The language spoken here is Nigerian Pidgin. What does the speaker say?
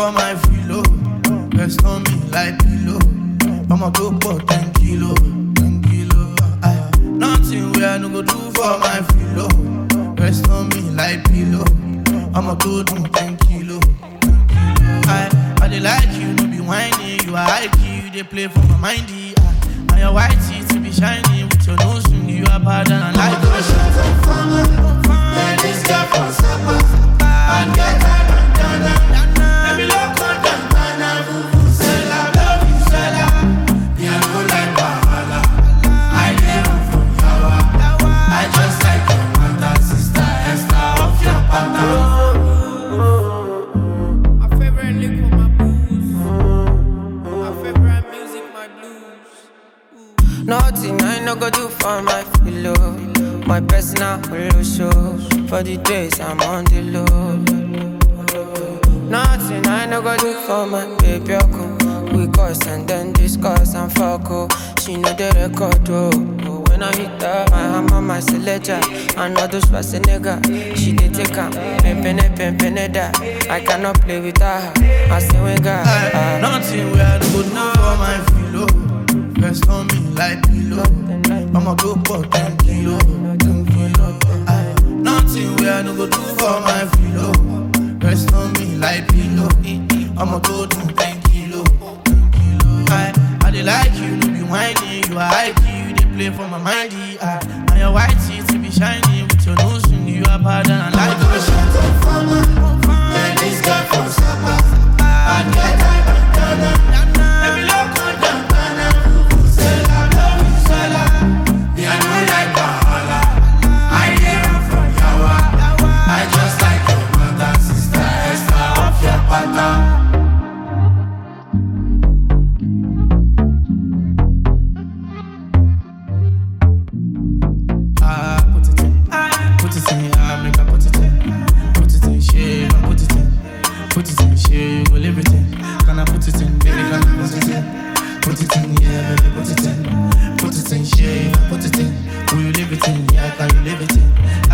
for my filo. Rest on me like pillow. I'ma go for 10 kilo, 10 kilo. Aye. Nothing where I no go do for my filo. Rest on me like pillow. I'ma go do 10 kilo. 10 kilo. I, I dey like you, no be whiny. You are high key, you dey play for my mindy. Aye. And your white teeth be shiny with your nose ring. You are bad and I like it. This girl from Sapa, and get her bandana. Let me look on bandana, vuvuzela, love you, Zella. Me, I no like wahala. I dey run from yawa. I just like your mother, sister, Esther, off your pattern. My favorite liquor, my booze. My favorite music, my blues. Nothing I no go do for my pillow. My personal holo show. For the days I'm on the low. Nothing I no go do for my baby. Oko. We cuss and then discuss and fuck. Oh. She know the record. Oh. Oh, When I hit her, my hammer, my selector. I know those was a nigga. She did take her. Pimpin' pimpin' that. I cannot play with her. I say we got. Aye. Nothing where I no go do for my filo. Rest on me like pillow. I'ma go for 10 kilo, 10 kilo. Aye. Nothing where I no go do for my filo. Rest on me like pillow. I'ma go do 10 kilo, 10 kilo. Aye. I dey like you, no be whiny. You are high key, you dey play for my mindy. Aye. And your white teeth be shiny with your nose ring. You are bad and I like it. This girl from Sapa, and get her bandana. Let me look on bandana, vuvuzela, love you, Zella. Me, I no like wahala. I dey run from yawa. I just like your mother, sister, Esther, off your pattern. Ah, put it in. Put it in, ah, make I put it in. Put it in, shit, I put it in. Put it in, shit, you go live it in. Can I put it in, baby, can I put it in? Put it in, yeah, baby, put it in. Put it in, shit, I put it in. Will you live it in? Yeah, can you live it in?